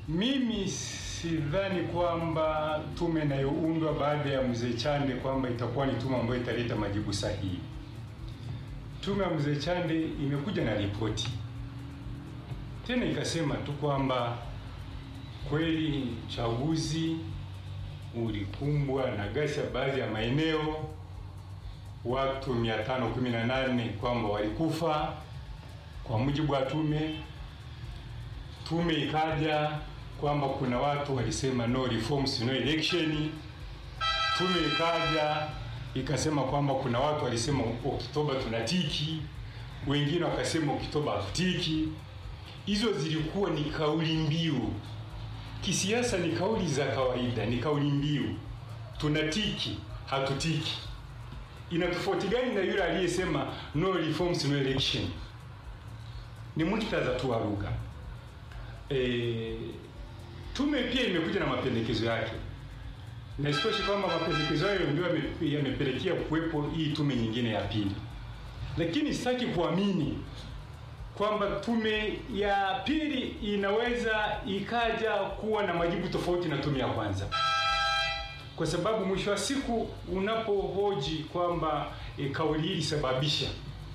Mimi sidhani kwamba tume inayoundwa baada ya mzee Chande kwamba itakuwa ni tume ambayo italeta majibu sahihi. Tume ya mzee Chande imekuja na ripoti tena ikasema tu kwamba kweli uchaguzi ulikumbwa na ghasia baadhi ya maeneo, watu 518 kwamba walikufa kwa mujibu wa tume. Tume ikaja kwamba kuna watu walisema no reforms no election. Tume ikaja ikasema kwamba kuna watu walisema Oktoba tunatiki, wengine wakasema Oktoba hatutiki. Hizo zilikuwa ni kauli mbiu kisiasa, ni kauli za kawaida, ni kauli mbiu, tunatiki hatutiki. Ina tofauti gani na yule aliyesema no reforms no election? Ni muktadha tu wa lugha. E, tume pia imekuja na mapendekezo yake na isitoshe kwamba mapendekezo hayo ndio yame- yamepelekea kuwepo hii tume nyingine ya pili, lakini sitaki kuamini kwamba tume ya pili inaweza ikaja kuwa na majibu tofauti na tume ya kwanza, kwa sababu mwisho wa siku unapohoji kwamba e, kauli hii ilisababisha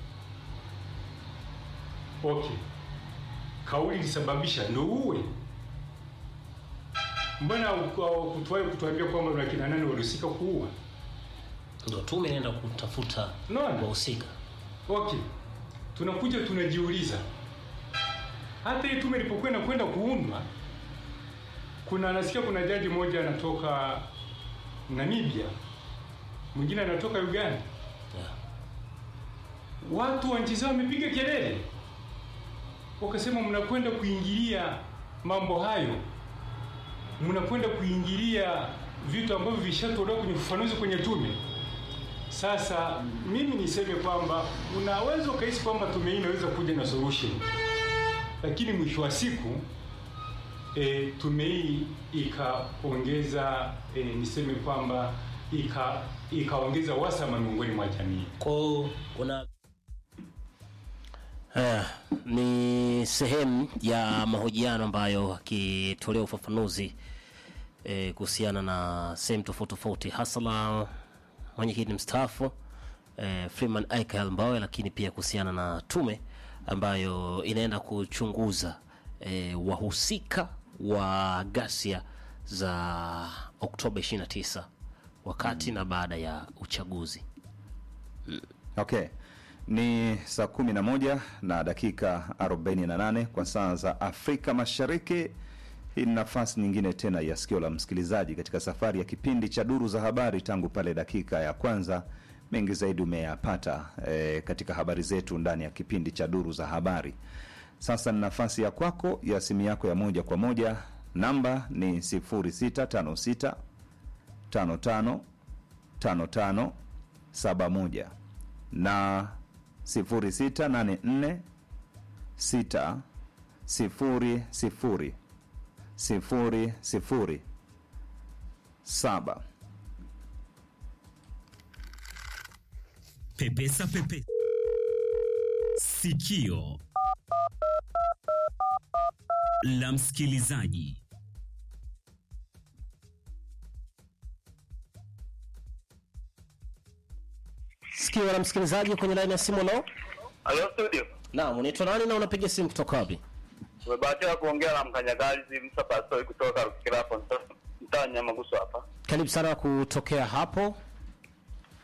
okay, kauli ilisababisha ndo uwe mbona kutuwahi kutuambia kwamba na kina nani walihusika kuua? Ndio tume inaenda kutafuta Unaona? wahusika. Okay, tunakuja tunajiuliza, hata hii tume ilipokuwa inakwenda kuundwa, kuna nasikia kuna jaji mmoja anatoka Namibia, mwingine anatoka Uganda, Yeah. watu wa nchi zao wamepiga kelele, wakasema mnakwenda kuingilia mambo hayo, mnakwenda kuingilia vitu ambavyo vishatolewa kwenye ufafanuzi kwenye tume. Sasa mimi niseme kwamba unaweza ukahisi kwamba tume hii inaweza kuja na solution, lakini mwisho wa siku e, tume hii ikaongeza e, niseme kwamba ika ikaongeza wasama miongoni mwa jamii. Kwa hiyo una Eh, ni sehemu ya mahojiano ambayo akitolea ufafanuzi eh, kuhusiana na sehemu tofauti tofauti hasa la mwenyekiti mstaafu eh, Freeman Aikael Mbawe, lakini pia kuhusiana na tume ambayo inaenda kuchunguza eh, wahusika wa ghasia za Oktoba 29 wakati na baada ya uchaguzi. Okay, ni saa kumi na moja na dakika 48 kwa saa za Afrika Mashariki. Hii ni nafasi nyingine tena ya sikio la msikilizaji katika safari ya kipindi cha duru za habari tangu pale dakika ya kwanza. Mengi zaidi umeyapata e, katika habari zetu ndani ya kipindi cha duru za habari. Sasa ni nafasi ya kwako ya simu yako ya moja kwa moja. Namba ni 0656 55 55 71 na 0684 6 0 0 0 0 7. Pepesa Pepe. Sikio la msikilizaji. Sikio la msikilizaji kwenye laini ya simu lo. Halo studio. Naam, unaitwa nani na unapiga simu kutoka wapi? Tumebahatika kuongea na mfanyakazi Musa Pasoi kutoka Rukirapo mtaa Nyamagusu hapa. Karibu sana kutokea hapo.